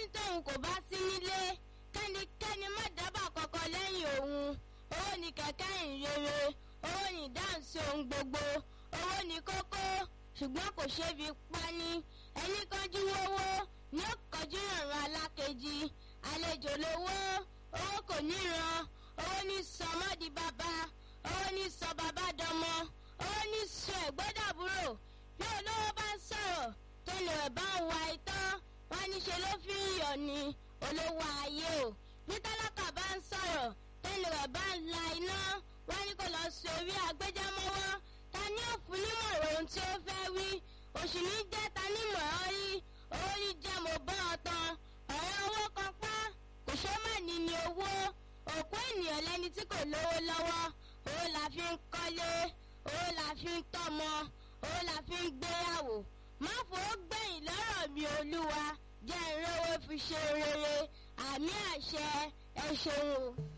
tóun kò bá sí nílé kẹ́nikẹ́ni má dábàá kankan lẹ́yìn òun owó ni kẹ̀kẹ́ ìrere owó ni dáhùn sí ohun gbogbo owó ni kókó ṣùgbọ́n kò ṣeé fi pani ẹni kánjú owó ní ó kọjú ìrànràn alákejì àlejò lówó owó kò níran owó ní sọmọdì bàbá owó ní sọ bàbá dọmọ owó ní sọ ẹ̀gbọ́dàbúrò bí olówó bá ń sọ̀rọ̀ tó lè rẹ̀ bá ń wa itán wọn níṣe ló fi ń yọ̀ ni olówó ayé o bí tálákà bá ń sọ̀rọ̀ tẹ́lẹ̀ rẹ̀ bá ń la iná wọn ní kó lọ sí orí agbẹjẹmọ́wọ́ ta ni ó fún nímọ̀ràn ohun tí ó fẹ́ wí òṣì ní jẹ́ ta nímọ̀ ọ́ rí owó ní jẹ́ mo bọ́ ọ tán ọ̀rọ̀ owó kan pa kò ṣe má ní ní owó òkú ènìyàn lẹ́ni tí kò lówó lọ́wọ́ owó la fi ń kọ́lé owó la fi ń tọ́mọ owó la fi ń gbéyàwó má fowó gbẹ̀yìn lọ́rọ̀ mi olúwa jẹ́ ìrówó fi ṣe rere àmì àṣẹ ẹ ṣeun o.